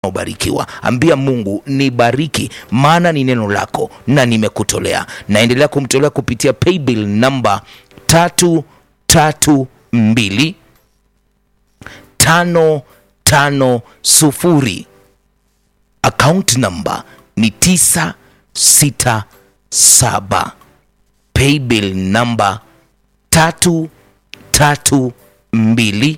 ubarikiwa. Ambia Mungu nibariki, maana ni neno lako na nimekutolea. Naendelea kumtolea kupitia paybill namba tatu tatu mbili tano tano sufuri. Account namba ni tisa sita saba. Paybill namba tatu tatu mbili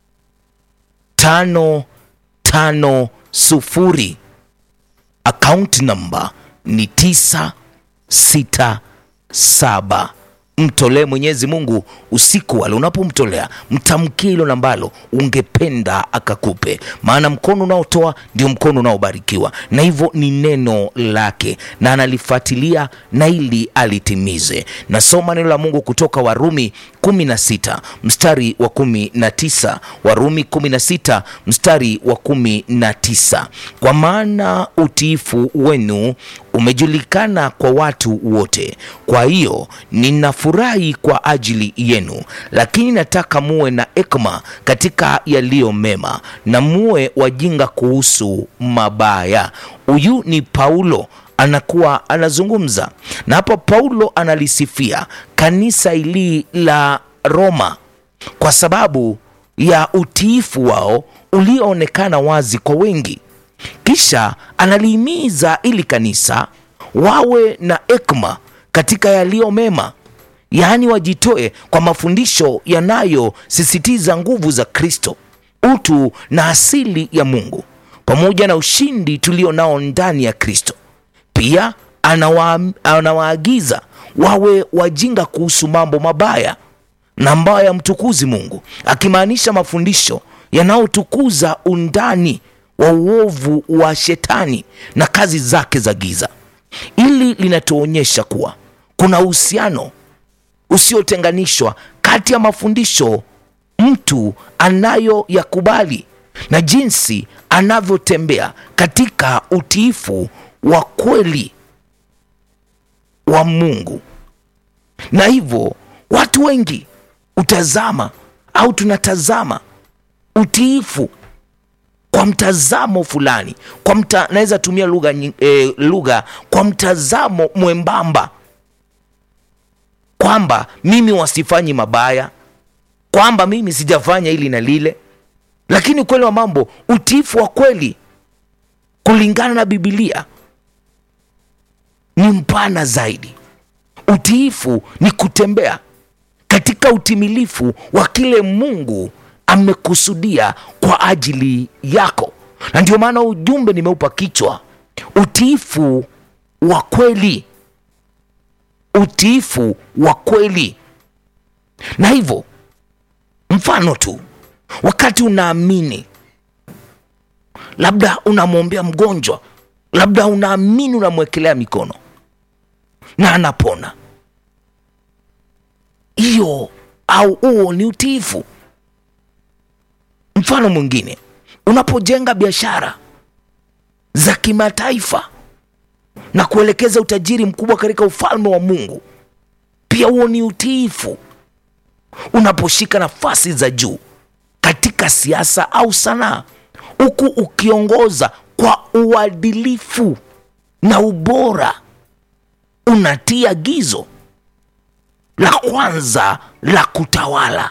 tano tano sufuri. Account namba ni tisa sita saba. Mtolee Mwenyezi Mungu usiku wale unapomtolea, mtamkie hilo ambalo ungependa akakupe, maana mkono unaotoa ndio mkono unaobarikiwa, na hivyo ni neno lake na analifuatilia na ili alitimize. Nasoma neno la Mungu kutoka Warumi 16 mstari wa 19, Warumi 16 mstari wa 19, kwa maana utiifu wenu umejulikana kwa watu wote, kwa hiyo ninafurahi kwa ajili yenu, lakini nataka muwe na hekima katika yaliyo mema na muwe wajinga kuhusu mabaya. Huyu ni Paulo anakuwa anazungumza na hapa. Paulo analisifia kanisa hili la Roma kwa sababu ya utiifu wao ulioonekana wazi kwa wengi. Kisha analihimiza ili kanisa wawe na hekima katika yaliyo mema, yaani wajitoe kwa mafundisho yanayosisitiza nguvu za Kristo, utu na asili ya Mungu, pamoja na ushindi tulio nao ndani ya Kristo. Pia anawa, anawaagiza wawe wajinga kuhusu mambo mabaya na ambayo yamtukuzi Mungu, akimaanisha mafundisho yanayotukuza undani wa uovu wa shetani na kazi zake za giza. Hili linatuonyesha kuwa kuna uhusiano usiotenganishwa kati ya mafundisho mtu anayoyakubali na jinsi anavyotembea katika utiifu wa kweli wa Mungu. Na hivyo watu wengi utazama au tunatazama utiifu kwa mtazamo fulani, kwa mta, naweza tumia lugha e, lugha kwa mtazamo mwembamba kwamba mimi wasifanyi mabaya, kwamba mimi sijafanya hili na lile, lakini ukweli wa mambo, utiifu wa kweli kulingana na Biblia ni mpana zaidi. Utiifu ni kutembea katika utimilifu wa kile Mungu amekusudia kwa ajili yako, na ndio maana ujumbe nimeupa kichwa utiifu wa kweli, utiifu wa kweli. Na hivyo mfano tu, wakati unaamini, labda unamwombea mgonjwa, labda unaamini, unamwekelea mikono na anapona, hiyo au huo ni utiifu. Mfano mwingine, unapojenga biashara za kimataifa na kuelekeza utajiri mkubwa katika ufalme wa Mungu, pia huo ni utiifu. Unaposhika nafasi za juu katika siasa au sanaa, huku ukiongoza kwa uadilifu na ubora, unatia agizo la kwanza la kutawala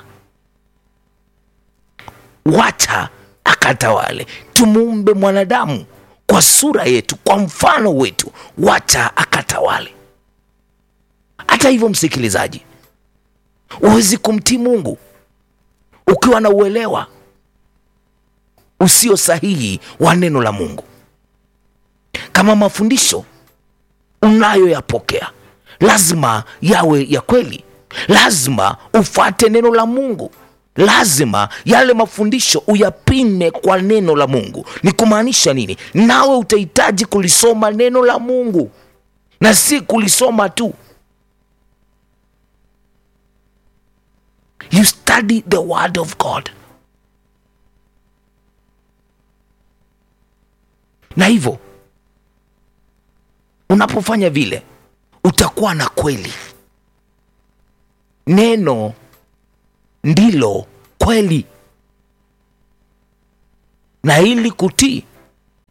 Wacha akatawale. Tumuumbe mwanadamu kwa sura yetu, kwa mfano wetu, wacha akatawale. Hata hivyo, msikilizaji, huwezi kumtii Mungu ukiwa na uelewa usio sahihi wa neno la Mungu. Kama mafundisho unayoyapokea lazima yawe ya kweli, lazima ufuate neno la Mungu lazima yale mafundisho uyapime kwa neno la Mungu. Ni kumaanisha nini? Nawe utahitaji kulisoma neno la Mungu na si kulisoma tu. You study the word of God, na hivyo unapofanya vile utakuwa na kweli. Neno ndilo kweli, na ili kutii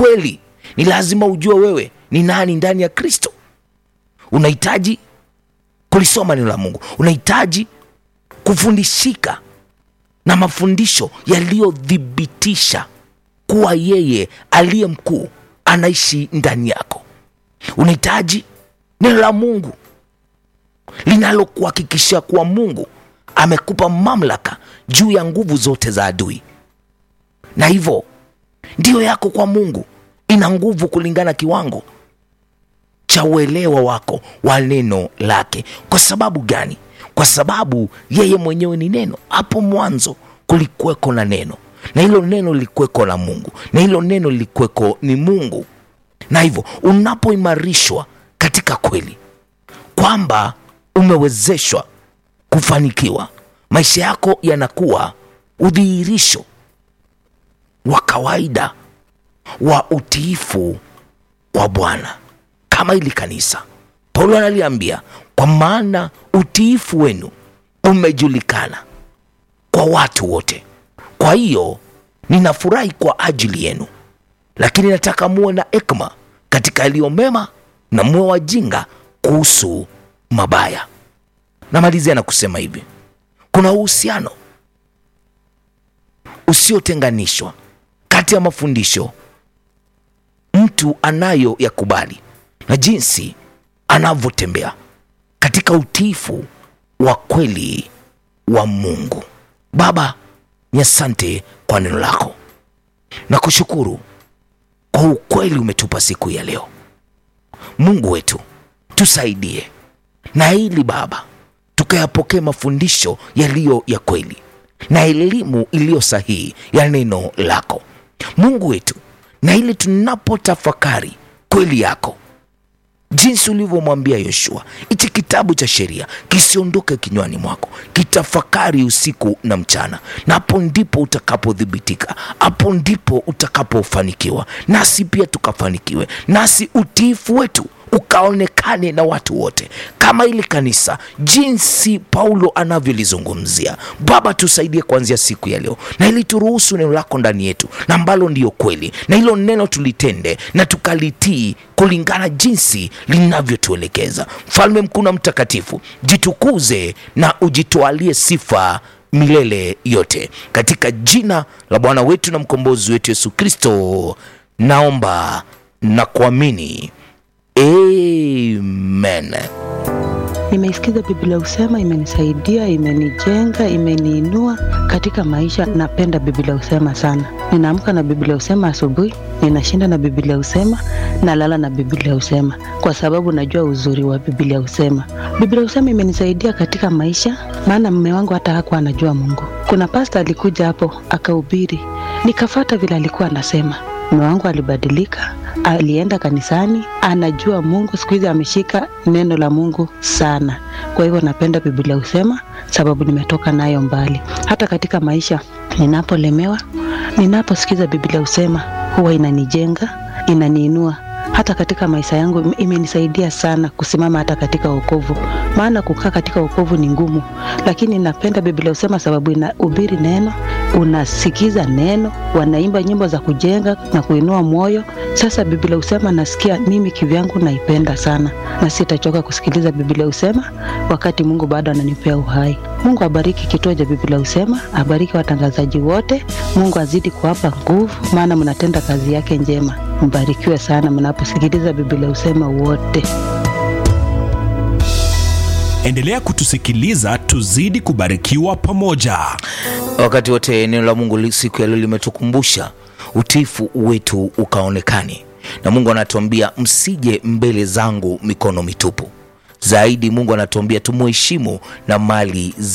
kweli ni lazima ujue wewe ni nani ndani ya kristo unahitaji kulisoma neno la mungu unahitaji kufundishika na mafundisho yaliyothibitisha kuwa yeye aliye mkuu anaishi ndani yako unahitaji neno la mungu linalokuhakikishia kuwa mungu amekupa mamlaka juu ya nguvu zote za adui na hivyo ndiyo yako kwa mungu ina nguvu kulingana kiwango cha uelewa wako wa neno lake kwa sababu gani kwa sababu yeye mwenyewe ni neno hapo mwanzo kulikuweko na neno na hilo neno lilikuweko na mungu na hilo neno lilikuweko ni mungu na hivyo unapoimarishwa katika kweli kwamba umewezeshwa kufanikiwa maisha yako yanakuwa udhihirisho wa kawaida wa utiifu kwa bwana kama ili kanisa paulo analiambia kwa maana utiifu wenu umejulikana kwa watu wote kwa hiyo ninafurahi kwa ajili yenu lakini nataka muwe na ekma katika yaliyo mema na muwe wajinga kuhusu mabaya namalizia na kusema hivi kuna uhusiano usiotenganishwa kati ya mafundisho mtu anayo yakubali na jinsi anavyotembea katika utiifu wa kweli wa mungu baba ni asante kwa neno lako na kushukuru kwa ukweli umetupa siku ya leo mungu wetu tusaidie na ili baba tukayapokee mafundisho yaliyo ya kweli na elimu iliyo sahihi ya neno lako mungu wetu na ili tunapotafakari kweli yako jinsi ulivyomwambia yoshua hichi kitabu cha sheria kisiondoke kinywani mwako kitafakari usiku na mchana na hapo ndipo utakapothibitika hapo ndipo utakapofanikiwa nasi pia tukafanikiwe nasi utiifu wetu ukaonekane na watu wote kama ili kanisa jinsi paulo anavyolizungumzia baba tusaidie kuanzia siku ya leo na ili turuhusu neno lako ndani yetu na ambalo ndiyo kweli na hilo neno tulitende na tukalitii kulingana jinsi linavyotuelekeza mfalme mkuu na mtakatifu jitukuze na ujitwalie sifa milele yote katika jina la bwana wetu na mkombozi wetu yesu kristo naomba na kuamini amen Nimeisikiza Biblia Usema, imenisaidia, imenijenga, imeniinua katika maisha. Napenda Biblia Usema sana. Ninaamka na Biblia Usema asubuhi, ninashinda na Biblia Usema, nalala na Biblia Usema kwa sababu najua uzuri wa Biblia Usema. Biblia Usema imenisaidia katika maisha, maana mume wangu hata hakuwa anajua Mungu. Kuna pasta alikuja hapo akahubiri, nikafata vile alikuwa anasema. Mume wangu alibadilika, alienda kanisani, anajua Mungu. Siku hizi ameshika neno la Mungu sana. Kwa hivyo napenda Biblia Husema sababu nimetoka nayo mbali. Hata katika maisha ninapolemewa, ninaposikiza Biblia Husema huwa inanijenga, inaniinua hata katika maisha yangu imenisaidia sana kusimama hata katika wokovu, maana kukaa katika wokovu ni ngumu, lakini napenda Biblia Husema sababu inahubiri neno, unasikiza neno, wanaimba nyimbo za kujenga na kuinua moyo. Sasa Biblia Husema nasikia mimi kivyangu naipenda sana, na sitachoka kusikiliza Biblia Husema wakati Mungu bado ananipea uhai. Mungu abariki kituo cha Biblia Husema, abariki watangazaji wote. Mungu azidi kuwapa nguvu, maana mnatenda kazi yake njema. Mbarikiwe sana mnaposikiliza Biblia Husema wote. Endelea kutusikiliza, tuzidi kubarikiwa pamoja. wakati wote neno la mungu li- siku ya leo limetukumbusha utiifu wetu ukaonekane na mungu anatuambia msije mbele zangu mikono mitupu zaidi mungu anatuambia tumuheshimu na mali